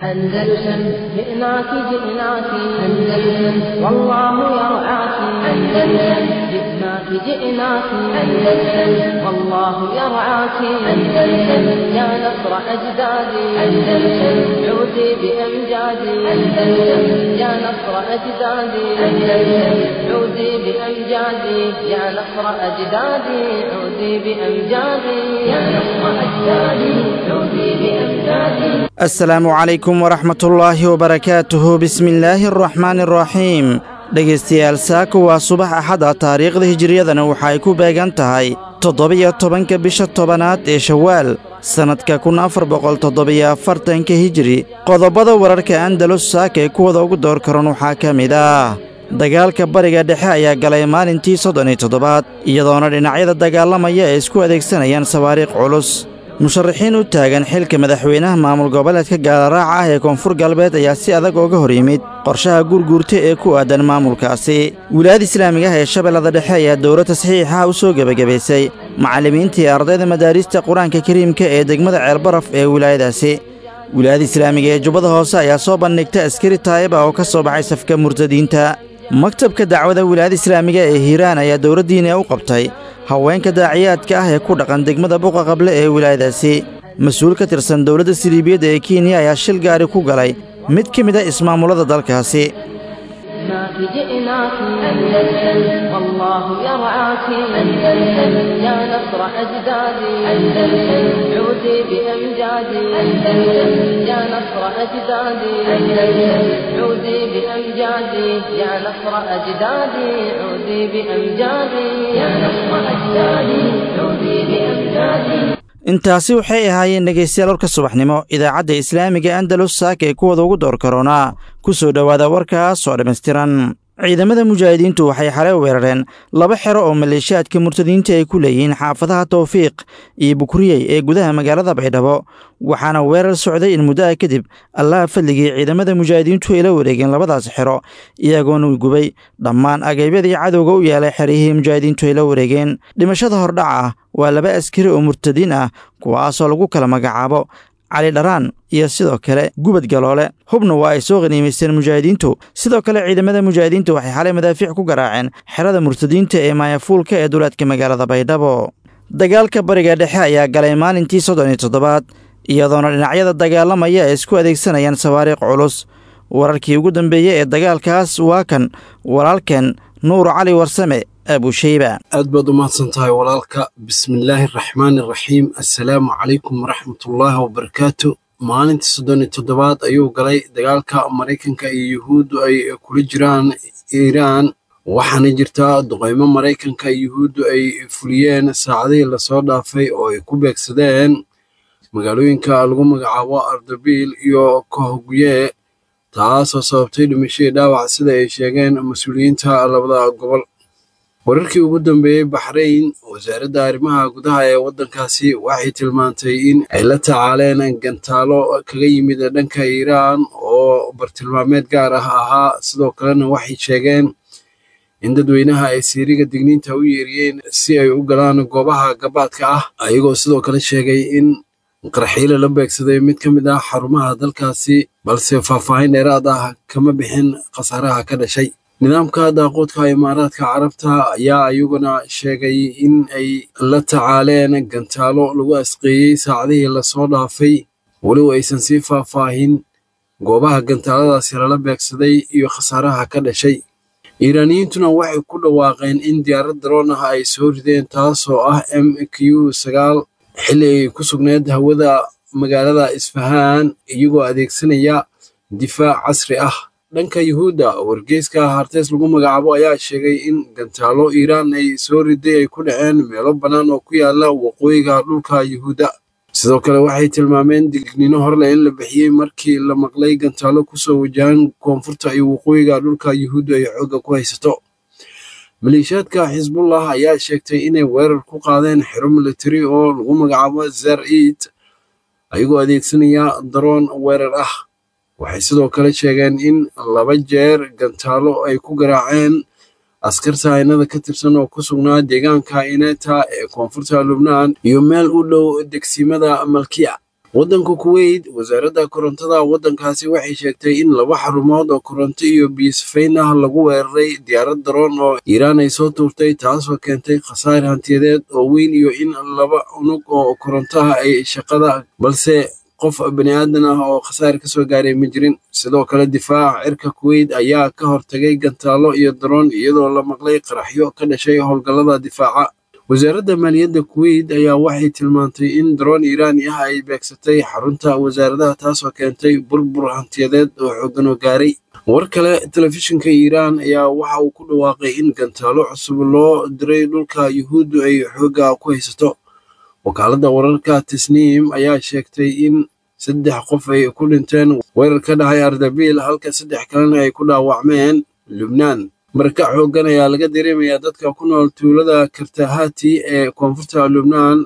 أندلسن جئناك جئناك أندلسن والله يرعاك أندلسن جئناك جئناك أندلسن والله يرعاك أندلسن يا نصر أجدادي أندلسن عودي بأمجادي أندلسن يا نصر أجدادي أندلسن عودي بأمجادي يا نصر أجدادي عودي بأمجادي يا نصر أجدادي عودي بأمجادي asalaamu calaykum waraxmatullaahi wabarakaatuhu bismillaahi araxmaani araxiim dhegaystayaal saaka waa subax axada taariikhda hijiriyadana waxa ay ku beegan tahay toddobiyo tobanka bisha tobanaad ee shawaal sannadka kun afar boqol toddobiyo afartanka hijiri qodobada wararka andalus saaka ee kuwada ugu door karan waxaa ka mid ah dagaalka bariga dhexe ayaa galay maalintii soddon iyo toddobaad iyadoona dhinacyada dagaalamaya ay isku adeegsanayaan sawaariikh culus musharaxiin u taagan xilka madaxweynaha maamul goboleedka gaalaraaca ah ee koonfur galbeed ayaa si adag ooga hor yimid qorshaha gurguurta ee ku aadan maamulkaasi wilaayada islaamiga ah ee shabeellada dhexe ayaa dowlad tasxiixa u soo gebagabaysay macallimiintii ardayda madaarista qur-aanka kariimka ee degmada ceelbaraf ee wilaayadaasi wilaayada islaamiga ee jubbada hoose ayaa soo bandhigta askari taayib ah oo ka soo baxay safka murtadiinta maktabka dacwada wilaayada islaamiga ee hiiraan ayaa dowladdiina u qabtay haweenka daaciyaadka ah ee ku dhaqan degmada buqa qable ee wilaayadaasi mas-uul ka tirsan dowladda siliibiyadda ee kenya ayaa shil gaari ku galay mid ka mid a ismaamullada dalkaasi جئناك جئناك أندلسن والله يرعاك أندلسن يا نصر أجدادي أندلسن عودي بأمجادي أندلسن يا نصر أجدادي أندلسن عودي بأمجادي يا نصر أجدادي عودي بأمجادي يا نصر أجدادي عودي بأمجادي intaasi waxay ahaayeen dhegaystayaal warka subaxnimo idaacadda islaamiga andalus saaka ee kuwada ugu door karoonaa ku soo dhowaada warkaas oo dhammaystiran ciidamada mujaahidiintu waxay xalay weerareen laba xero oo maleeshiyaadka murtadiinta ay ku leeyihiin xaafadaha tawfiiq iyo bukriyey ee gudaha magaalada baydhabo waxaana weerar socday in muddaha kadib allaha fadligii ciidamada mujaahidiintu ay la wareegeen labadaas xero iyagoona gubay dhammaan agabyadii cadowga u yeelay xeryihii mujaahidiintu ay la wareegeen dhimashada hordhaca ah waa laba askari oo murtadiin ah kuwaasoo lagu kala magacaabo cali dharaan iyo sidoo kale gubad galoole hubna waa ay soo qhaniimaysteen mujaahidiintu sidoo kale ciidamada mujaahidiintu waxay xalay madaafiic ku garaaceen xerada murtadiinta ee maayafuulka ee duleedka magaalada baydhabo dagaalka bariga dhexe ayaa galay maalintii soddon iyo toddobaad iyadoona dhinacyada dagaalamaya ay isku adeegsanayaan sawaariikh culus wararkii ugu dambeeyey ee dagaalkaas waa kan walaalkeen nuur cali warsame abusheyba aad baad u mahadsan tahay walaalka bismillaahi araxmaani araxiim assalaamu calaykum waraxmatullaahi wabarakaatu maalintii soddon iyo toddobaad ayuu galay dagaalka maraykanka iyo yuhuuddu ay kula jiraan iiraan waxaana jirtaa duqeymo maraykanka iyo yuhuuddu ay fuliyeen saacadihii lasoo dhaafay oo ay ku beegsadeen magaalooyinka lagu magacaabo ardabiil iyo kohogye taasoo sababtay dhimashadii dhaawac sida ay sheegeen mas-uuliyiinta labada gobol wararkii ugu dambeeyey baxrayn wasaaradda arrimaha gudaha ee waddankaasi waxay tilmaantay in ay la tacaaleen gantaalo kaga yimid dhanka iiraan oo bartilmaameed gaar ah ahaa sidoo kalena waxay sheegeen in dadweynaha ay siiriga digniinta u yeeriyeen si ay u galaan goobaha gabaadka ah ayagoo sidoo kale sheegay in qarxiile la beegsaday mid ka mid ah xarumaha dalkaasi balse faahfaahin dheeraad ah kama bixin khasaaraha ka dhashay nidaamka daaqoodka imaaraadka carabta ayaa iyaguna sheegay in ay la tacaaleen gantaalo lagu asqeeyey saacadihii lasoo dhaafay weliba aysan sii faahfaahin goobaha gantaaladaasi lala beegsaday iyo khasaaraha ka dhashay iiraaniyiintuna waxay ku dhawaaqeen in diyaarad daroon ah ay soo rideen taasoo ah m q sagaal xilli ay ku sugneed hawada magaalada isfahaan iyagoo adeegsanaya difaac casri ah dhanka yuhuudda wargeyska harteys lagu magacaabo ayaa sheegay in gantaalo iiraan ay soo riday ay ku dhaceen meelo bannaan oo ku yaala waqooyiga dhulka yuhuudda sidoo kale waxay tilmaameen digniino horleh in la bixiyey markii la maqlay gantaalo kusoo wajahan koonfurta iyo waqooyiga dhulka yuhuudda ay xoogga ku haysato maleeshiyaadka xisbullah ayaa sheegtay inay weerar ku qaadeen xero militari oo lagu magacaabo zar iid ayagoo adeegsanaya daroon weerar ah waxay sidoo kale sheegeen in laba jeer gantaalo ay ku garaaceen askarta haynada ka tirsan oo ku sugnaa deegaanka ineta ee koonfurta lubnaan iyo meel u dhow degsimada malkiya waddanka kuweyt wasaaradda korontada waddankaasi waxay sheegtay in laba xarumood oo koronto iyo biyosafayn ah lagu weeraray diyaarad daroon oo iiraan ay soo tuurtay taasoo keentay khasaar hantiyadeed oo weyn iyo in laba unug oo korontaha ay shaqada balse qof bani aadan ah oo khasaar ka soo gaaray ma jirin sidoo kale difaaca cirka kuweyt ayaa ka hortagay gantaalo iyo daroon iyadoo la maqlay qaraxyo ka dhashay howlgallada difaaca wasaaradda maaliyadda kuweyt ayaa waxay tilmaantay in daroon iiraani ah ay beegsatay xarunta wasaaradaha taasoo keentay burbur hantiyadeed oo xooggan oo gaaray war kale telefishinka iiraan ayaa waxa uu ku dhawaaqay in gantaalo cusub loo diray dhulka yuhuuddu ay xoogga ku haysato wakaaladda wararka tisniim ayaa sheegtay in saddex qof ay ku dhinteen weerar ka dhacay ardabiil halka saddex kalena ay ku dhaawacmeen lubnaan marka xooggan ayaa laga dareemayaa dadka ku nool tuulada kartahati ee koonfurta lubnaan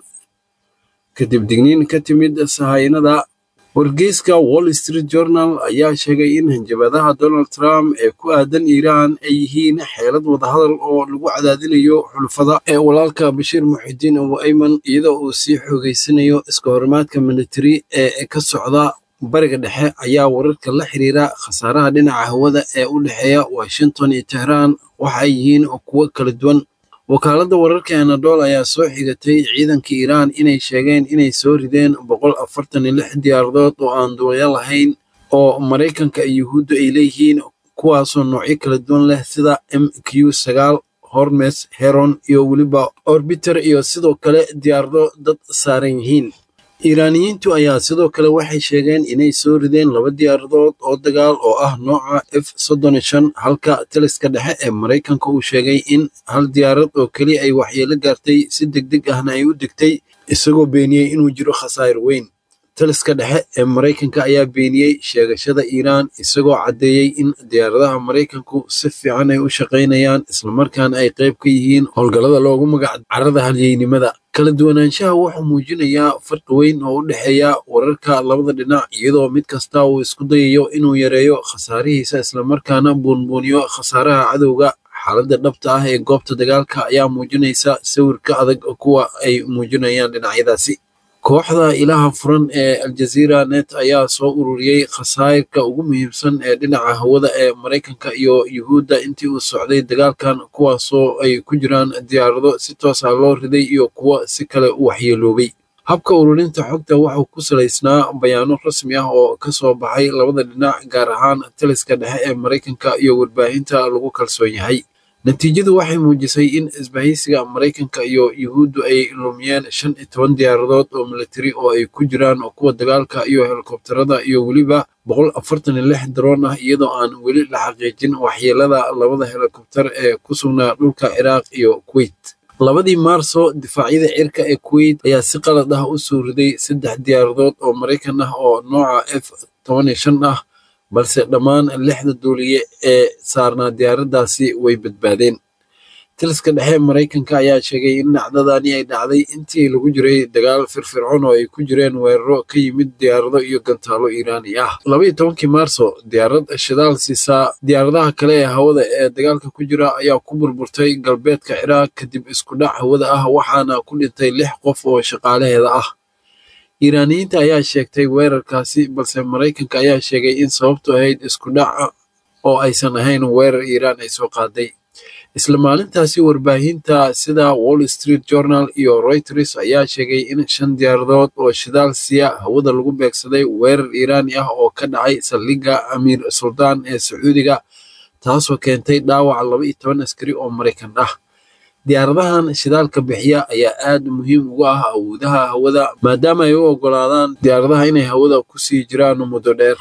kadib digniin ka timid sahaynada wargeyska wall street journal ayaa sheegay in hanjabadaha donald trump ee ku aadan iiraan ay yihiin xeelad wadahadal oo lagu cadaadinayo xulufada ee walaalka bashiir muxidiin abu ayman iyadoo uu sii xoogeysanayo iska horimaadka militari ee ka socda bariga dhexe ayaa wararka la xiriira khasaaraha dhinaca hawada ee u dhexeeya washington iyo tehraan waxa ay yihiin kuwo kala duwan wakaaladda wararka anadol ayaa soo xigatay ciidanka iiraan inay sheegeen inay soo rideen boqol afartan iyo lix diyaaradood oo aan duulyo lahayn oo maraykanka iyo yuhuuddu ay leeyihiin kuwaasoo noocyo kala duwan leh sida m q sagaal hormes heron iyo weliba orbiter iyo sidoo kale diyaarado dad saaran yihiin iiraaniyiintu ayaa sidoo kale waxay sheegeen inay soo rideen laba diyaaradood oo dagaal oo ah nooca f soddon iyo shan halka taliska dhexe ee maraykanka uu sheegay in hal diyaarad oo keliya ay waxyeelo gaartay si deg deg ahna ay u degtay isagoo beeniyey inuu jiro khasaar weyn taliska dhexe ee maraykanka ayaa beeniyey sheegashada iiraan isagoo caddeeyey in diyaaradaha maraykanku si fiican ay u shaqaynayaan islamarkaana ay qayb ka yihiin howlgallada loogu magac carada halyeynimada kala duwanaanshaha wuxuu muujinayaa farqi weyn oo u dhexeeya wararka labada dhinac iyadoo mid kasta uu isku dayayo inuu yareeyo khasaarihiisa islamarkaana buunbuuniyo khasaaraha cadowga xaaladda dhabta ah ee goobta dagaalka ayaa muujinaysa sawirka adag kuwa ay muujinayaan dhinacyadaasi kooxda ilaha furan ee aljaziira net ayaa soo ururiyey khasaarka ugu muhiimsan ee dhinaca hawada ee maraykanka iyo yuhuudda intii uu socday dagaalkan kuwaasoo ay ku jiraan diyaarado si toos ah loo riday iyo kuwo si kale u waxyeeloobay habka ururinta xogta wuxuu ku salaysnaa bayaano rasmi ah oo ka soo baxay labada dhinac gaar ahaan taliska dhexe ee maraykanka iyo warbaahinta lagu kalsoon yahay natiijadu waxay muujisay in isbahaysiga maraykanka iyo yuhuuddu ay lumiyeen shan iyo toban diyaaradood oo militari oo ay ku jiraan kuwa dagaalka iyo helikobtarada iyo weliba boqol afartan iyo lix daroon ah iyadoo aan weli la xaqiijin waxyeelada labada helikobtar ee ku sugnaa dhulka ciraaq iyo kuweyt labadii maarso difaacyada cirka ee kuweyt ayaa si qalad ah u soo riday saddex diyaaradood oo maraykan ah oo nooca f toban iyo shan ah balse dhammaan lixda duuliye ee saarnaa diyaaraddaasi way badbaadeen taliska dhexe maraykanka ayaa sheegay in dhacdadani ay dhacday intii lagu jiray dagaal firfircoon oo ay ku jireen weeraro ka yimid diyaarado iyo gantaalo iiraani ah labaiyo tobankii maarso diyaarad shidaal siisaa diyaaradaha kale ee hawada ee dagaalka ku jira ayaa ku burburtay galbeedka ciraaq kadib isku dhac hawada ah waxaana ku dhintay lix qof oo shaqaalaheeda ah iiraaniyiinta ayaa sheegtay weerarkaasi balse maraykanka ayaa sheegay in sababtu ahayd isku dhaca oo aysan ahayn weerar iiraan ay soo qaaday isla maalintaasi warbaahinta sida wall street journal iyo reuters ayaa sheegay in shan diyaaradood oo shidaal siya hawada lagu beegsaday weerar iiraani ah oo ka dhacay saldhigga amiir suldaan ee sacuudiga taasoo keentay dhaawac laba iyo toban askari oo maraykan ah diyaaradahan shidaalka bixiya ayaa aad muhiim uga ah awoodaha hawada maadaama ay u oggolaadaan diyaaradaha inay hawada ku sii jiraan muddo dheer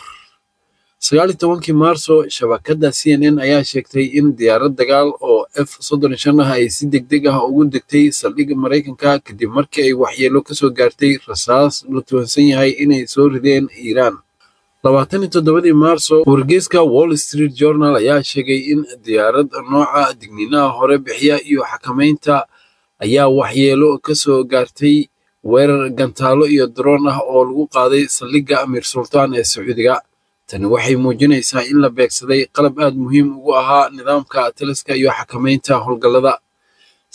sagaal iyo tobankii maarso shabakadda c n n ayaa sheegtay in diyaarad dagaal oo f soddon iyo shan ah ay si deg deg ah ugu degtay saldhigga maraykanka kadib markii ay waxyeelo kasoo gaartay rasaas la tuhansan yahay inay soo rideen iiraan labaatan iyo toddobadii maarso wargeyska wall street journal ayaa sheegay in diyaarad nooca digniinaha hore bixiya iyo xakamaynta ayaa waxyeelo kasoo gaartay weerar gantaalo iyo daroon ah oo lagu qaaday saldhigga amiir sultaan ee sacuudiga tani waxay muujinaysaa in la beegsaday qalab aad muhiim ugu ahaa nidaamka taliska iyo xakamaynta howlgallada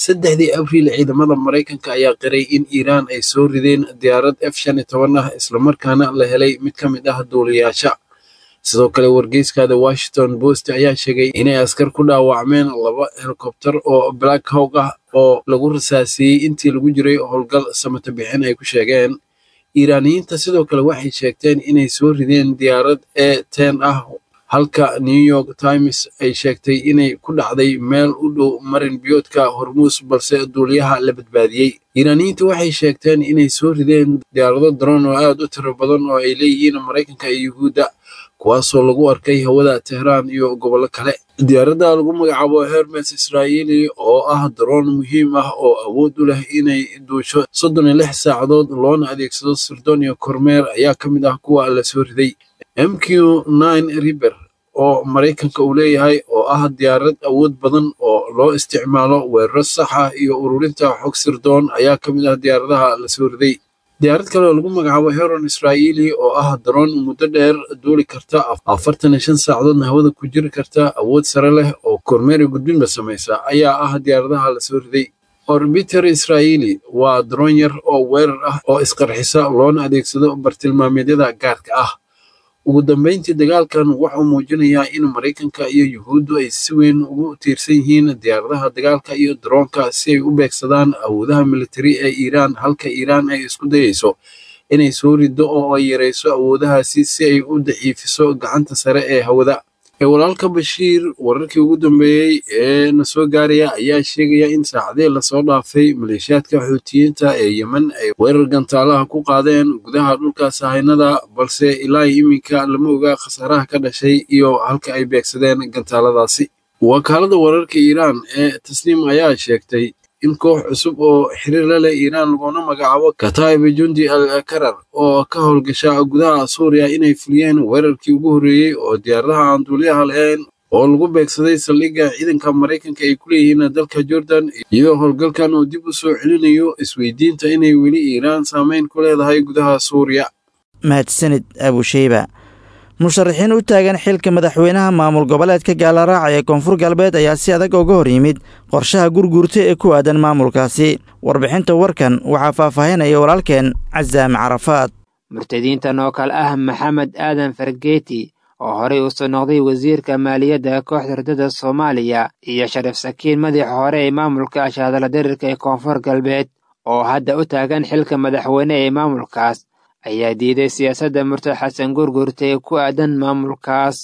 saddexdii abriil ciidamada maraykanka ayaa qiray in iiraan ay soo rideen diyaarad f shan iyo toban ah islamarkaana la helay mid ka mid ah duuliyaasha sidoo kale wargeyska the washington post ayaa sheegay inay askar ku dhaawacmeen laba helikobter oo black hawk ah oo lagu rasaasiyey intii lagu jiray howlgal samata bixin ay ku sheegeen iiraaniyiinta sidoo kale waxay sheegteen inay soo rideen diyaarad e ten ah halka new york times ay sheegtay inay ku dhacday meel u dhow marin biyoodka hormuus balse duuliyaha la badbaadiyey iiraaniyiintu waxay sheegteen inay soo rideen diyaarado daroon oo aad u tiro badan oo ay leeyihiin maraykanka iyo yuhuudda kuwaasoo lagu arkay hawada tehraan iyo gobollo kale diyaaradda lagu magacaabo hermes israa'iili oo ah daroon muhiim ah oo awood u leh inay duusho soddon iyo lix saacadood loona adeegsado sirdoon iyo kormeer ayaa ka mid ah kuwa la soo riday m q nine riber oo maraykanka uu leeyahay oo ah diyaarad awood badan oo loo isticmaalo weeraro sax ah iyo ururinta xog sirdoon ayaa ka mid ah diyaaradaha la soo riday diyaarad kale oo lagu magacaabo heron israa'iili oo ah daroon muddo dheer duuli karta afartan iyo shan saacadoodna hawada ku jiri karta awood sare leh oo kormeeri gudbinba samaysa ayaa ah diyaaradaha la soo riday orbiter israa'iili waa daroon yar oo weerar ah oo isqarxisa loona adeegsado bartilmaameedyada gaarka ah ugu dambeyntii dagaalkan wuxuu muujinayaa in maraykanka iyo yuhuuddu ay si weyn ugu tiirsan yihiin diyaaradaha dagaalka iyo daroonka si ay u beegsadaan awoodaha militari ee iiraan halka iiraan ay isku dayayso inay soo riddo oo ay yarayso awoodahaasi si ay u daciifiso gacanta sare ee hawada walaalka bashiir wararkii ugu dambeeyey ee na soo gaaraya ayaa sheegaya in saacadihii lasoo dhaafay maleeshiyaadka xuutiyiinta ee yemen ay weerar gantaalaha ku qaadeen gudaha dhulka sahaynada balse ilaa iminka lama oga khasaaraha ka dhashay iyo halka ay beegsadeen gantaaladaasi wakaalada wararka iiraan ee tasniim ayaa sheegtay in koox cusub oo xiriir la leh iiraan laguna magacaabo kataiba jundi al karar oo ka howlgasha gudaha suuriya inay fuliyeen weerarkii ugu horreeyey oo diyaaradaha aan duuliyaha lahayn oo lagu beegsaday saldhigga ciidanka maraykanka ay ku leeyihiin dalka jordan iyadoo howlgalkan uu dib u soo celinayo isweydiinta inay weli iiraan saameyn ku leedahay gudaha suuriya mahadsanid abusheyba musharaxiin u taagan xilka madaxweynaha maamul goboleedka gaallaraaca ee koonfur galbeed ayaa si adag uga hor yimid qorshaha gurguurta ee ku aadan maamulkaasi warbixinta warkan waxaa faahfaahinaya walaalkeen casaame carafaad murtadiintan oo kale ah maxamed aadan fargeeti oo horey u soo noqday wasiirka maaliyadda kooxda ridada soomaaliya iyo shariif sakiin madaxa hore ee maamulka ashaadala darirka ee koonfur galbeed oo hadda u taagan xilka madaxweyne ee maamulkaas ayaa diiday siyaasadda murtad xasan gurgurta ee ku aadan maamulkaas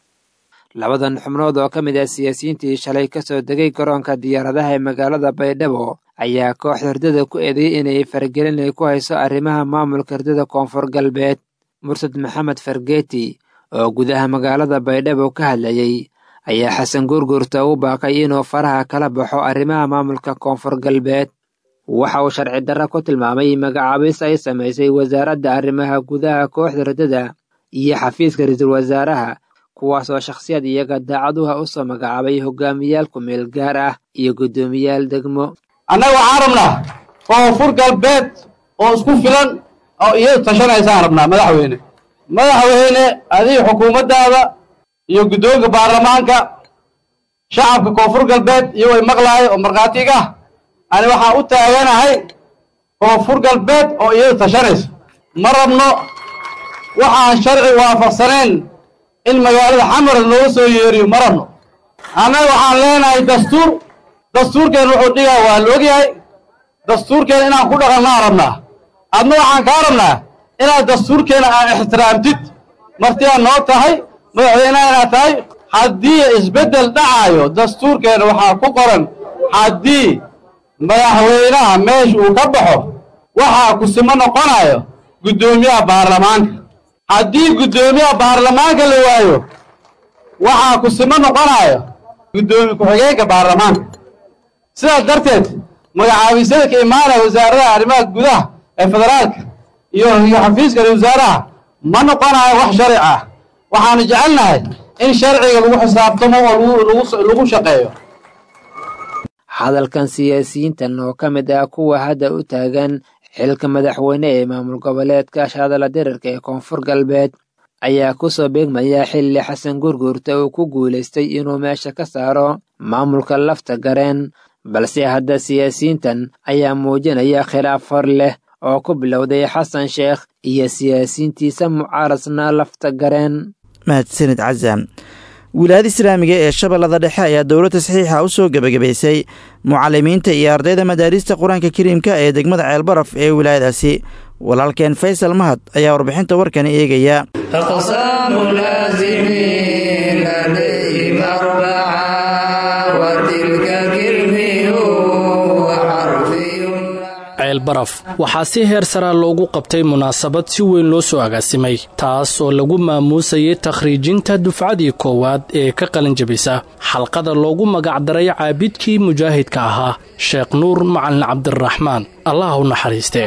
labadan xubnood oo ka mid ah siyaasiyiintii shalay ka soo degay garoonka diyaaradaha ee magaalada baydhabo ayaa kooxda hurdada ku eedeeyey inay faragelin ay ku hayso arrimaha maamulka hurdada koonfur galbeed murtad maxamed fargeeti oo gudaha magaalada baydhabo ka hadlayey ayaa xasan gurgurta u baaqay inuu faraha kala baxo arrimaha maamulka koonfur galbeed waxa uu sharci darra ku tilmaamay magacaabis ay samaysay wasaaradda arrimaha gudaha kooxda ridada iyo xafiiska ra-iisul wasaaraha kuwaasoo shakhsiyad iyaga daacaduha u soo magacaabay hogaamiyaal ku-meel gaar ah iyo guddoomiyaal degmo annaga waxaan rabnaa koonfur galbeed oo isku filan oo iyadu tashanaysaan rabnaa madaxweyne madaxweyne adiga xukuumaddaada iyo guddoonka baarlamaanka shacabka koonfur galbeed iyagoo maqlaayo oo markhaatiga ah ani waxaan u taaganahay koonfur galbeed oo iyadu tashanayso ma rabno waxaan sharci waafaqsanayn in magaalada xamarad looga soo yeeriyo ma rabno annaga waxaan leenahay dastuur dastuurkeen wuxuu dhigaa waa la ogyahay dastuurkeena inaan ku dhaqannaan rabnaa adna waxaan kaa rabnaa inaad dastuurkeena aan ixtiraamtid martiyaa noo tahay madaxweynaha inaad tahay haddii isbeddel dhacaayo dastuurkeena waxaa ku qoran haddii madaxweynaha meesha uu ka baxo waxaa kusimo noqonayo guddoomiyaha baarlamaanka haddii guddoomiyaha baarlamaanka la waayo waxaa kusimo noqonayo guddoomiye ku-xigeenka baarlamaanka sidaas darteed magacaabisyada ka imaanaya wasaaradaha arrimaha gudaha ee federaalka iyo iyo xafiiska ra wasaaraha ma noqonayo wax sharci ah waxaanu jecelnahay in sharciga lagu xisaabtamo oo lagu shaqeeyo hadalkan siyaasiyiintan oo ka mid ah kuwa hadda u taagan xilka madaxweyne ee maamul goboleedka shaadala dirarka ee koonfur galbeed ayaa ku soo beegmaya xilli xasan gurgurta uu ku guulaystay inuu meesha ka saaro maamulka lafta gareen balse hadda siyaasiyiintan ayaa muujinaya khilaaf hor leh oo ku bilowday xasan sheekh iyo siyaasiyiintiisa mucaaradna lafta gareen mahadsanid casaam wilaayada islaamiga ee shabeellada dhexe ayaa dowlo tasxiixa u soo gebagabaysay mucalimiinta iyo ardayda madaarista qur-aanka kariimka ee degmada ceelbaraf ee wilaayadaasi walaalkeen faysal mahad ayaa warbixinta warkani eegaya ceelbaraf waxaa si heer saraa loogu qabtay munaasabad si weyn loo soo agaasimay taas oo lagu maamuusayay takhriijinta dufcadii koowaad ee ka qalinjabisa xalqada loogu magacdaray caabidkii mujaahidka ahaa sheekh nuur macalin cabdiraxmaan allah u naxariistee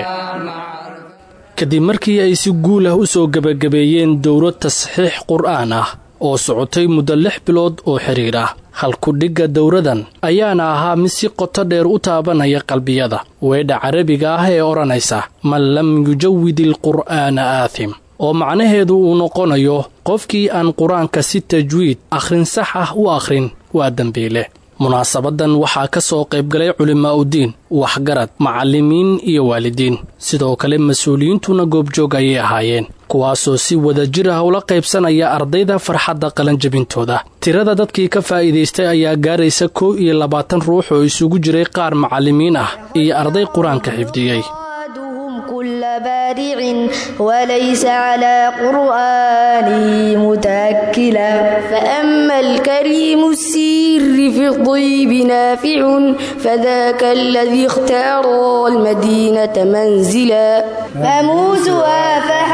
kadib markii ay si guul ah u soo gebagabeeyeen dowlo tasxiix qur'aan ah oo socotay muddo lix bilood oo xidhiir ah halkudhigga dowradan ayaana ahaa mid si qoto dheer u taabanaya qalbiyada weedha carabiga ah ee odhanaysa man lam yujawid ilqur'aana aathim oo macnaheedu uu noqonayo qofkii aan qur-aanka si tajwiid akhrin sax ah u akhrin waa dembiile munaasabadan waxaa ka soo qaybgalay culimaa'udiin waxgarad macallimiin iyo waalidiin sidoo kale mas-uuliyiintuna goobjoog ayay ahaayeen kuwaasoo si wadajir ah ula qaybsanaya ardayda farxadda qalanjabintooda tirada dadkii ka faa'iidaystay ayaa gaaraysa kow iyo labaatan ruux oo isugu jiray qaar macallimiin ah iyo arday qur-aanka xifdiyey كل بارع وليس على قرآنه متأكلا فأما الكريم السير في الطيب نافع فذاك الذي اختار المدينة منزلا فموسها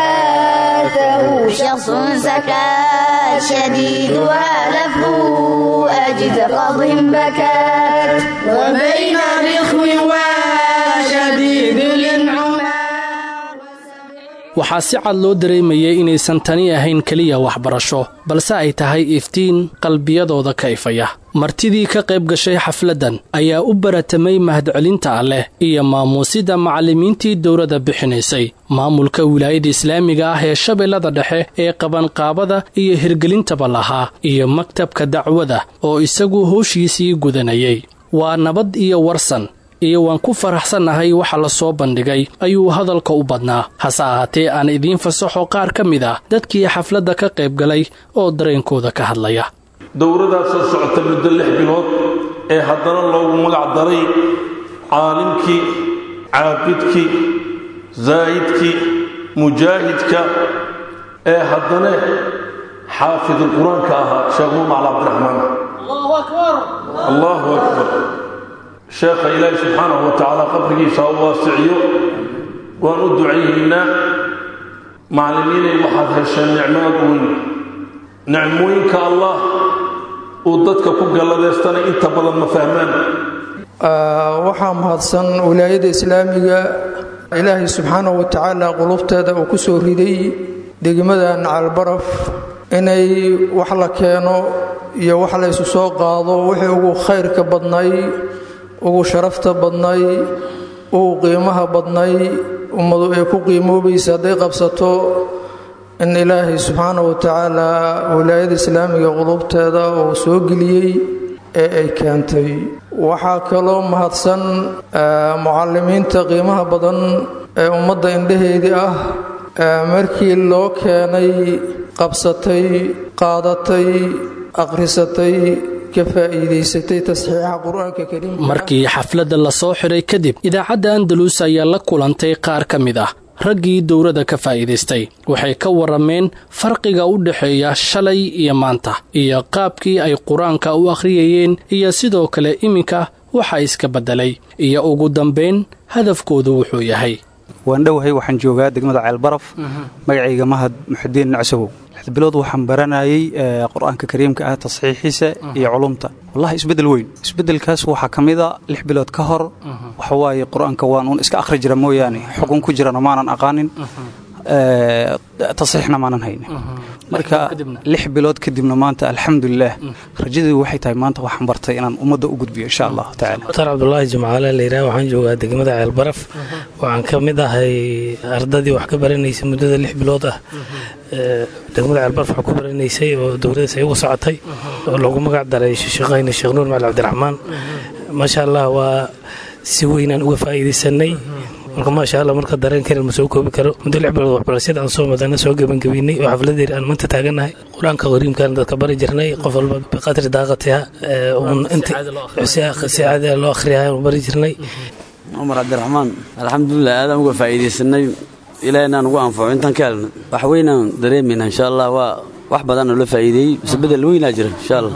فحاثه شخص سكات شديدها لفه أجد قض بكات وبين رخو وشديد الانعماد waxaa si cad loo dareemayay inaysan tani ahayn keliya waxbarasho balse ay tahay iftiin qalbiyadooda ka ifaya martidii ka qayb gashay xafladdan ayaa u baratamay mahadcelinta alleh iyo maamuusida macallimiintii dowladda bixinaysay maamulka wilaayada islaamiga ah ee shabeellada dhexe ee qabanqaabada iyo hirgelintaba lahaa iyo maktabka dacwada oo isagu howshiisii gudanayay waa nabad iyo warsan iyo waan ku faraxsannahay waxa la soo bandhigay ayuu hadalka u badnaa hase ahaatee aan idiin fasaxo qaar ka mid ah dadkii xafladda ka qayb galay oo dareenkooda ka hadlaya dowladaas soo socota muddo lix bilood ee haddana loogu magac daray caalimkii caabidkii zaa'idkii mujaahidka ee haddana xaafidu qur-aanka ahaa sheekh muumacl cabdiraxmaan allahu akbar sheekha ilaahi subxaanahu wa tacaala qabrigiisa u waasiciyo waan u ducaynaynaa macallimiinay waxaad hesheen nicmaad weyn nicmooyinka allah uu dadka ku galladeystana inta badan ma fahmaan waxaa mahadsan wilaayada islaamiga ilaahay subxaanahu wa tacaala qulubteeda uu ku soo riday degmadan caalbaraf inay wax la keeno iyo wax la ysu soo qaado wixii ugu khayrka badnay ugu sharafta badnay ugu qiimaha badnay ummadu ay ku qiimoobaysa hadday qabsato in ilaahay subxaana wa tacaala wilaayada islaamiga qulubteeda uu soo geliyey ee ay keentay waxaa kaloo mahadsan mucalimiinta qiimaha badan ee ummadda indhaheedii ah markii loo keenay qabsatay qaadatay akhrisatay markii xafladda la soo xidhay kadib idaacadda andalus ayaa la kulantay qaar ka mid ah raggii dowladda ka faa'iidaystay waxay ka warrameen farqiga u dhexeeya shalay iyo maanta iyo qaabkii ay qur-aanka u akhriyayeen iyo sidoo kale iminka waxa iska beddelay iyo ugu dambayn hadafkoodu wuxuu yahay waan dhowahay waxaan joogaa degmada ceelbaraf magacayga mahad muxudiin nacsagow bilood waxaan baranayay qur-aanka kariimka ah tasxiixiisa iyo culumta wallahi isbedel weyn isbedelkaas waxaa ka mida lix bilood ka hor waxawaaye qur-aanka waan uun iska akhri jira mooyaane xukun ku jirana maanan aqaanin tasxiixna maanan haynin marka lix bilood kadibna maanta alxamdulilah rajadii waxay tahay maanta waxaan bartay inaan ummadda u gudbiyo insha allahu tacaala dr cabdulaahi jimcaale layidhaha waxaan joogaa degmada ceelbaraf waxaan ka mid ahay ardadii wax ka baranaysa muddada lix bilood ah degmada ceelbaraf wax ku baranaysay oo dowladaas ay uga socotay oo loogu magac daray sheekhayna sheekh nuur macali cabdiraxmaan maasha allah waa si weynaan uga faa'iidaysanay marka maasha allah marka dareenkeena ma soo koobi karo muddo lix bilood waxbarashada aan soo madana soo gebangebiynay oo xafladeer aan maanta taaganahay qur-aanka qariimkaan dadka bari jirnay qof walba biqadri daaqatiha un inta si caadi loo akhriyahay bari jirnay cumar cabdiraxmaan alxamdulilah aadaan uga faa'iidaysanay ilaahna ugu anfaco intaan ka helna wax weynaan dareemayna insha allah waa wax badan oo la faa'iideeyey bise bedel weynaa jira insha allah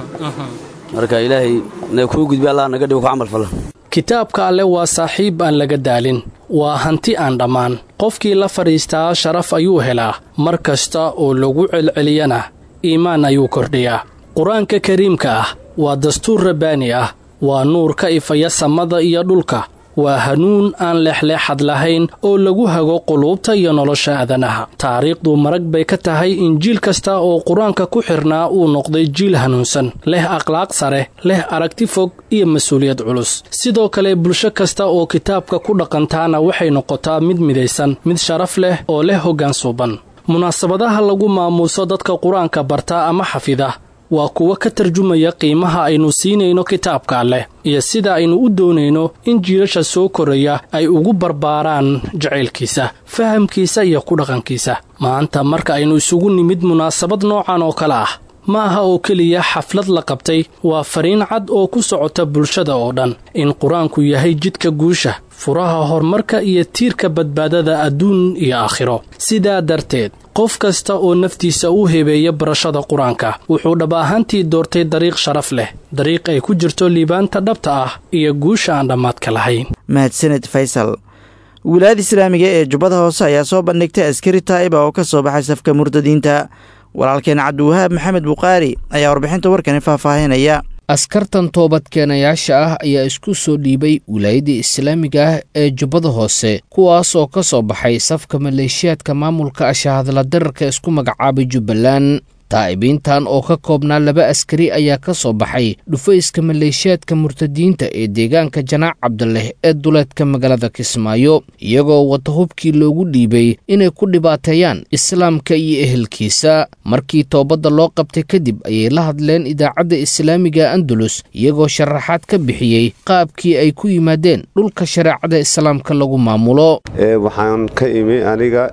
marka ilaahay na kuu gudbi allah naga dhigo ku camal fala kitaabka alle waa saaxiib aan laga daalin waa hanti aan dhammaan qofkii la fadhiistaa sharaf ayuu helaa mar kasta oo lagu celceliyana iimaan ayuu kordhiyaa qur-aanka kariimka ah waa dastuur rabbaani ah waa nuur ka ifaya samada iyo dhulka waa hanuun aan leexleexad lahayn oo lagu hago quluubta iyo nolosha aadanaha taariikhdu marag bay ka tahay in jiil kasta oo qur-aanka ku xirnaa uu noqday jiil hanuunsan leh akhlaaq sare leh aragti fog iyo mas-uuliyad culus sidoo kale bulsho kasta oo kitaabka ku dhaqantaana waxay noqotaa mid midaysan mid sharaf leh oo leh hoggaan suuban munaasabadaha lagu maamuuso dadka qur-aanka barta ama xafida waa kuwa ka tarjumaya qiimaha aynu siinayno kitaabka alleh iyo sida aynu u doonayno in jiilasha soo koraya ay ugu barbaaraan jacaylkiisa fahamkiisa iyo ku dhaqankiisa maanta marka aynu isugu nimid munaasabad noocan oo kale ah ma aha oo keliya xaflad la qabtay waa fariin cad oo ku socota bulshada oo dhan in qur-aanku yahay jidka guusha furaha horumarka iyo tiirka badbaadada adduun iyo aakhiro sidaa darteed qof kasta oo naftiisa u hebeeya barashada qur-aanka wuxuu dhab ahaantii doortay dariiq sharaf leh dariiq ay ku jirto liibaanta dhabta ah iyo guusha aan dhammaadka lahayn mahadsaned faysal wilaayada islaamiga ee jubbada hoose ayaa soo bandhigtay askari taa'iba oo ka soo baxay safka murtadiinta walaalkeen cabdiwahaab maxamed bukhaari ayaa warbixinta warkani faahfaahinaya askartan toobadkeenayaasha ah ayaa isku soo dhiibay wilaayadda islaamiga ah ee jubbada hoose kuwaas oo ka soo baxay safka maleeshiyaadka maamulka ashahadla dararka isku magacaabay jubbaland taa'ibiintan oo ka koobnaa laba askari ayaa ka soo baxay dhufayska maleeshiyaadka murtadiinta ee deegaanka janaac cabdileh ee duleedka magaalada kismaayo iyagoo wata hubkii loogu dhiibay inay ku dhibaateeyaan islaamka iyo ehelkiisa markii toobadda loo qabtay kadib ayay la hadleen idaacadda islaamiga andalus iyagoo sharaxaad ka bixiyey qaabkii ay ku yimaadeen dhulka shareecada islaamka lagu maamulo waxaan ka imi aniga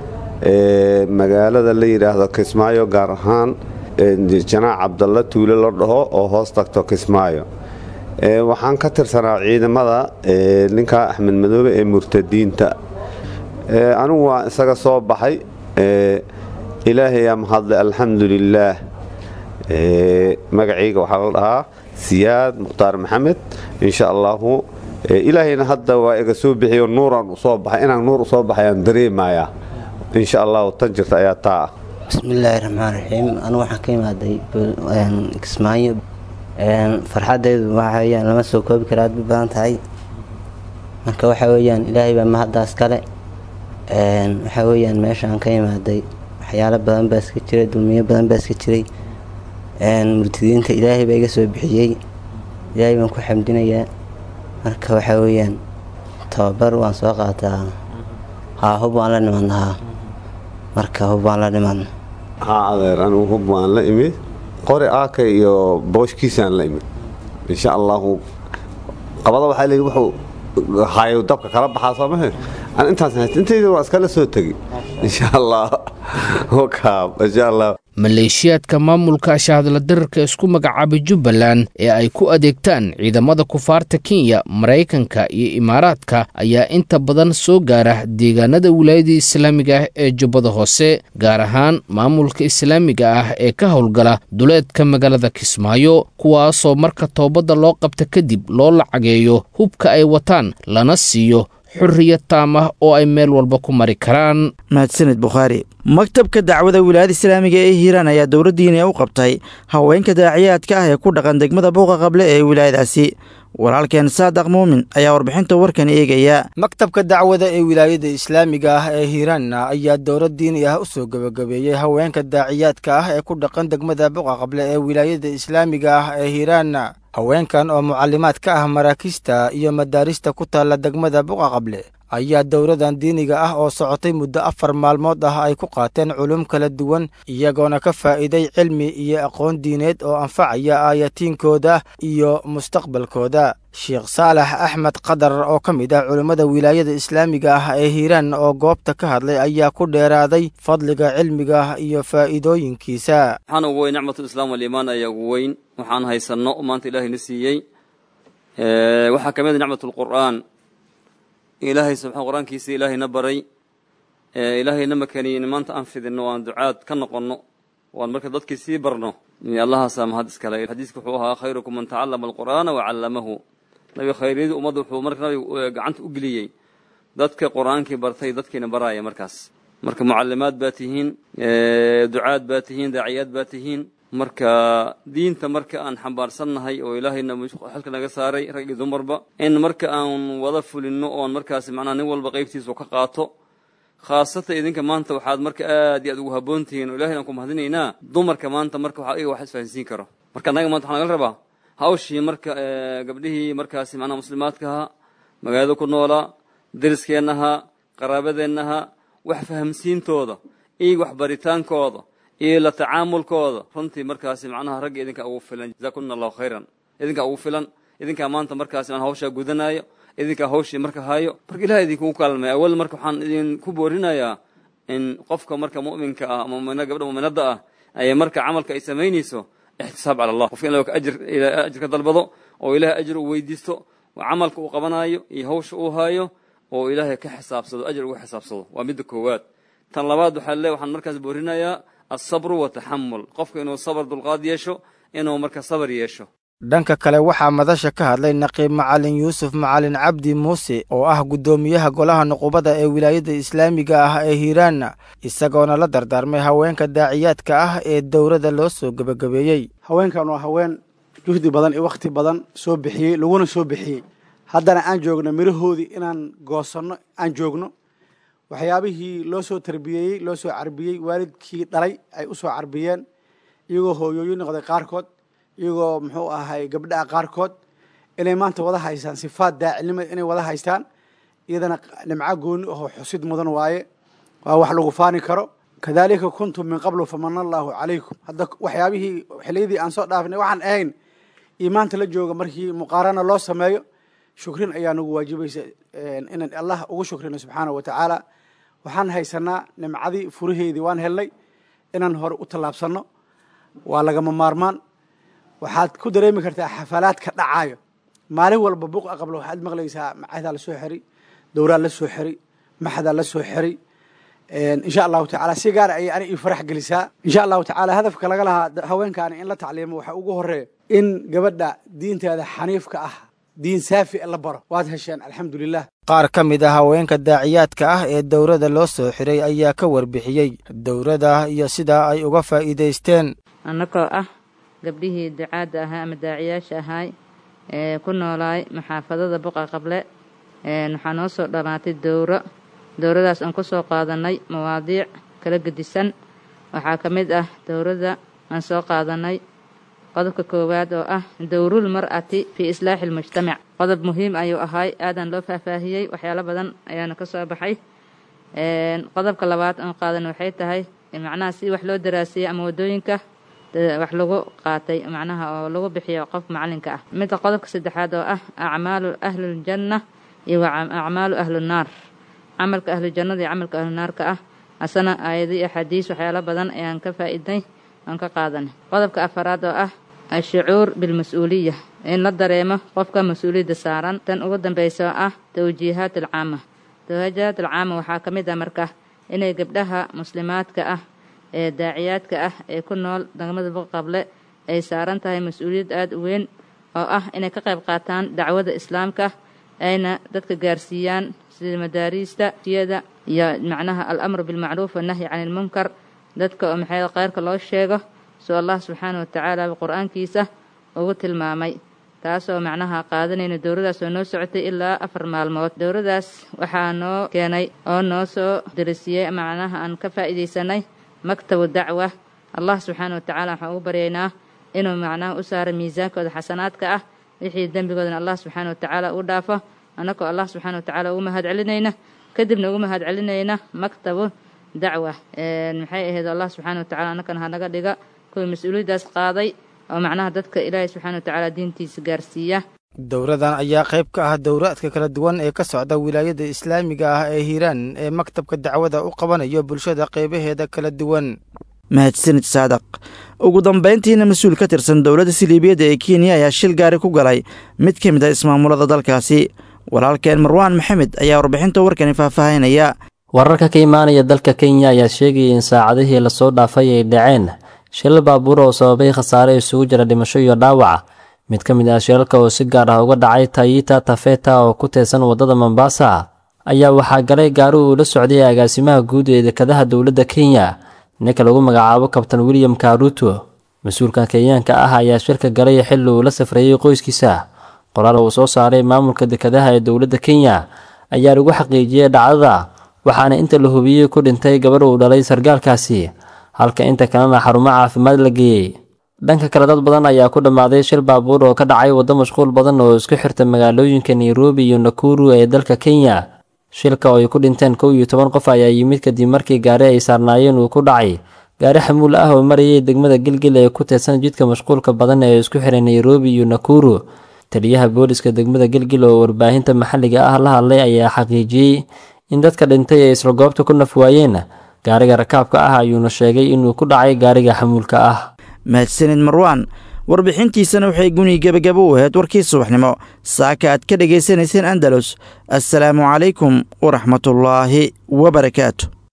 magaalada la yidhaahdo kismaayo gaar ahaan janaac cabdalla tuule la dhaho oo hoos tagto kismaayo waxaan ka tirsanaa ciidamada ninka axmed madoobe ee murtadiinta anigu waa isaga soo baxay ilaahayaa mahadle alxamdu lilaah magacayga waxaa la dhahaa siyaad mukhtaar maxamed insha allaahu ilaahayna hadda waa iga soo bixiyo nuuraan usoo baxay inaan nuur usoo baxay aan dareemayaa insha allahu tan jirta ayaa taa ah bismillaahi raxmaan raxiim anigu waxaan ka imaaday kismaayo farxadaydu waxa weyaan lama soo koobi kara aad bay badan tahay marka waxa weyaan ilaahay baa mahaddaas kale waxa weyaan meeshaan ka imaaday waxyaalo badan baa iska jiray dulmiyo badan baa iska jiray murtadiinta ilaahay baa iga soo bixiyey ilaahay baan ku xamdinayaa marka waxa weyaan tababar waan soo qaataa haa hub waan la nimadnahaa marka hub waan la nimadna haa adeer anigu hub waan la imid qori aaka iyo booshkiisaan la imid insha allaahu qabada waxaa leeyihi wuxuu hayo dabka kala baxaa soo mahe aan intaas hayst intayda waa iskala soo tegi insha allah wakaab insha allah maleeshiyaadka maamulka ashahadla dararka isku magacaabay jubbaland ee ay ku adeegtaan ciidamada kufaarta kenya maraykanka iyo imaaraadka ayaa inta badan soo gaara deegaanada wilaayada islaamiga ah ee jubbada hoose gaar ahaan maamulka islaamiga ah ee ka howlgala duleedka magaalada kismaayo kuwaasoo marka toobadda loo qabta kadib loo lacageeyo hubka ay wataan lana siiyo xurriyad taam ah oo ay meel walba ku mari karaan mahadsaned bukhaari maktabka dacwada wilaayada islaamiga ee hiiraan ayaa dowladdiina u qabtay haweenka daaciyaadka ah ee ku dhaqan degmada buuqa qable ee wilaayadaasi walaalkeen saadaq muumin ayaa warbixinta warkan eegaya maktabka dacwada ee wilaayada islaamiga ah ee hiiraanna ayaa dowlad diini ah u soo gebagabeeyey haweenka daaciyaadka ah ee ku dhaqan degmada buuqa qable ee wilaayada islaamiga ah ee hiiraanna haweenkan oo mucalimaad ka ah maraakiista iyo madaarista ku taalla degmada buqa qable ayaa dowladan diiniga ah oo socotay muddo afar maalmood ah ay ku qaateen culum kala duwan iyagoona ka faa'iiday cilmi iyo aqoon diineed oo anfacaya aayatiinkooda iyo mustaqbalkooda sheekh saalax axmed qadar oo ka mid ah culimmada wilaayada islaamiga ah ee hiiraan oo goobta ka hadlay ayaa ku dheeraaday fadliga cilmiga iyo faa'iidooyinkiisa waxaan ugu weyn nicmatu islaam waliimaan ayaa ugu weyn waxaan haysanno maanta ilaahayna siiyey waxaa ka mid a nicmat lqur'aan ilaahay subxaan qur-aankiisa ilaahayna baray ilaahayna makaniyin maanta aan fidinno aan ducaad ka noqonno waan marka dadkii sii barno allahaasaa mahad iskale xadiiska wuxuu ahaa khayrukum man tacallama alqur'aana wacallamahu nabiga khayryadii ummadda wuxuu marka nabiga gacanta u geliyey dadka qur-aankii bartay dadkiina baraaya markaas marka mucallimaad baa tihiin ducaad baa tihiin daaciyaad baa tihiin marka diinta marka aan xambaarsannahay oo ilaahayna xilka naga saaray rag iyo dumarba in marka aan wada fulinno oon markaas macnaha nin walba qaybtiisu ka qaato khaasatan idinka maanta waxaad marka aad iyo aad ugu habboon tihiin oo ilahay aan ku mahadinaynaa dumarka maanta marka waxaa iga wax isfahansiin karo marka annaga maanta waxaa naga rabaa hawshii marka gabdhihii markaasi macnaha muslimaadka ahaa magaalada ku noolaa deriskeennahaa qaraabadeennahaa wax fahamsiintooda iyo waxbaritaankooda iyo la tacaamulkooda runtii markaasi macnaha ragga idinka ugu filan jazaakuna allahu khayran idinkaa ugu filan idinkaa maanta markaasi aan hawshaa gudanaayo idinkaa hawshii marka hayo marka ilaha idinkugu kaalmay awal marka waxaan idinku boorinayaa in qofka marka mu'minka ah ama mumina gabdha mu'minadda ah ayay marka camalka ay samaynayso ixtisaab cala allah qofka in ajir ajir ka dalbado oo ilaahay ajir uu weydiisto oo camalka uu qabanaayo iyo hawsha uu haayo oo ilaahay ka xisaabsado ajir uga xisaabsado waa midda koowaad tan labaad waxaa le waxaan markaas boorinayaa alsabru wataxamul qofka inuu sabar dulqaad yeesho inuu marka sabar yeesho dhanka kale waxaa madasha ka hadlay naqiib macalin yuusuf macalin cabdi muuse oo ah guddoomiyaha golaha nuqubada ee wilaayadda islaamiga ah ee hiiraanna isagoona la dardaarmay haweenka daaciyaadka ah ee dowladda loo soo gebagabeeyey haweenkan waa haween juhdi badan iyo wakhti badan soo bixiyey laguna soo bixiyey haddana aan joogno mirahoodii inaan goosanno aan joogno waxyaabihii loo soo tarbiyeeyey loo soo carbiyey waalidkii dhalay ay u soo carbiyeen iyagoo hooyooyin noqday qaarkood iyagoo muxuu ahay gabdhaha qaarkood inay maanta wada haystaan sifaad daacilnimada inay wada haystaan iyadana nimco gooni ahoo xusid mudan waaye waa wax lagu faani karo kadalika kuntum min qablu famana allaahu calaykum hadda waxyaabihii xiliyadii aan soo dhaafnay waxaan ahayn iyo maanta la jooga markii muqaarana loo sameeyo shukrin ayaa nagu waajibaysa inaan allah ugu shukrino subxaana wa tacaala waxaan haysanaa nimcadii furaheedii waan helnay inaan hore u tallaabsanno waa lagama maarmaan waxaad ku dareemi kartaa xafalaadka dhacaayo maalin walba buq aqablo waxaad maqlaysaa macadaa la soo xiri dowraa la soo xiri maxadaa la soo xiri insha allahu tacaala si gaara ayay ani ii farax gelisaa insha allahu tacaala hadafka laga lahaa haweenkaani in la tacliimo waxaa ugu horeeya in gabadha diinteeda xaniifka ah diin saafi la baro waad hesheen alxamdulilah qaar ka mid ah haweenka daaciyaadka ah ee dowladda loo soo xiray ayaa ka warbixiyey dowladda iyo sidaa ay uga faa'iidaysteen annagoo ah gabdhihii ducaadda ahaa ama daaciyaasha ahaay ee ku noolaay maxaafadada buqa qable waxaa noo soo dhamaatay dowro dowradaas aan ku soo qaadannay mawaadiic kala gedisan waxaa ka mid ah dowradda aan soo qaadannay qodobka koowaad oo ah dowrul mar'ati fii islaaxi almujtamac qodob muhiim ayuu ahaay aadan loo faahfaahiyey waxyaalo badan ayaana ka soo baxay qodobka labaad aan qaadan waxay tahay macnaha si wax loo daraasiyey ama waddooyinka wax lagu qaatay macnaha oo lagu bixiyo qof macalinka ah midda qodobka saddexaad oo ah acmaalu ahliljanna iyo acmaalu ahlunaar camalka ahlujannada iyo camalka ahlunaarka ah asana aayado iyo axaadiis waxyaalo badan ayaan ka faa'iidnay aan ka qaadanay qodobka afaraad oo ah ashucuur bilmas-uuliya in la dareemo qofka mas-uuliyadda saaran tan ugu dambaysa oo ah tawjiihaat alcaama tawjiihaat alcaama waxaa ka mid ah marka inay gabdhaha muslimaadka ah ee daaciyaadka ah ee ku nool degmada buqaqable ay saaran tahay mas-uuliyad aada u weyn oo ah inay ka qayb qaataan dacwada islaamka ayna dadka gaarsiiyaan sida madaariista siyada iyo macnaha alamru bilmacruuf wannahyi cani ilmunkar dadka oo maxay kheyrka loo sheego soo allah subxaana wa tacaala qur-aankiisa ugu tilmaamay taasoo macnaha qaadanayna dowladaas oo noo socotay ilaa afar maalmood dowladaas waxaa noo keenay oo noo soo darisiyey macnaha aan ka faa'iidaysanay maktabu dacwa allah subxaana wa tacaala waxaan ugu baryaynaa inuu macnaha u saaro miisaankooda xasanaadka ah wixii dembigoodana allah subxaana wa tacaala u dhaafo annagoo allah subxaana watacaala ugu mahad celinayna kadibna ugu mahad celinayna maktabu dacwa maxay ahayd allah subxaana watacaala annagana hanaga dhiga kuwii mas-uuliyaddaas qaaday oo macnaha dadka ilaahay subxaana watacaala diintiisa gaarsiiya dowradan ayaa qayb ka ah dowraadka kala duwan ee ka socda wilaayada islaamiga ah ee hiiraan ee maktabka dacwada u qabanayo bulshada qaybaheeda kala duwan mahadsanid saadaq ugu dambayntiina mas-uul ka tirsan dowladda siliibiyadda ee kenya ayaa shil gaari ku galay mid ka mid a ismaamulada dalkaasi walaalkeen marwaan maxamed ayaa warbixinta warkani faahfaahinaya wararka ka imaanaya dalka kenya ayaa sheegaya in saacadihii lasoo dhaafay ay dhaceen shilal baabuur oo sababay khasaare isugu jira dhimasho iyo dhaawac mid ka mid ah shilalka oo si gaar ah uga dhacay tayita tafeta oo ku teesan waddada mombasa ayaa waxaa galay gaari uu la socday agaasimaha guud ee dekadaha dowladda kenya ninka lagu magacaabo kabtan william karuto mas-uulka kenyaanka ah ayaa shirka galay xilli uu la safreeyey qoyskiisa qoraal uu soo saaray maamulka dekadaha ee dowladda kenya ayaa lagu xaqiijiyey dhacdada waxaana inta la hubiyey ku dhintay gabarh uu dhalay sargaalkaasi halka inta kalena xarumo caafimaad la geeyey dhanka kale dad badan ayaa ku dhammaaday shil baabuur oo ka dhacay waddo mashquul badan oo isku xirta magaalooyinka nairobi iyo nakuru ee dalka kenya shilka oo ay ku dhinteen kow iyo toban qof ayaa yimid kadib markii gaari ay saarnaayeen uu ku dhacay gaari xamuul ah oo marayay degmada gilgil ee ku teedsan jidka mashquulka badan ee isku xiray nairobi iyo nakuru taliyaha booliska degmada gilgil oo warbaahinta maxalliga ah la hadlay ayaa xaqiijiyey in dadka dhintay ay isla goobta ku naf waayeen gaariga rakaabka ah ayuuna sheegay inuu ku dhacay gaariga xamuulka ah mahadsanid marwaan warbixintiisana waxay guni gebagabo u ahayd warkii subaxnimo saaka aad ka dhegaysanayseen andalus assalaamu calaykum waraxmatullaahi wabarakaatu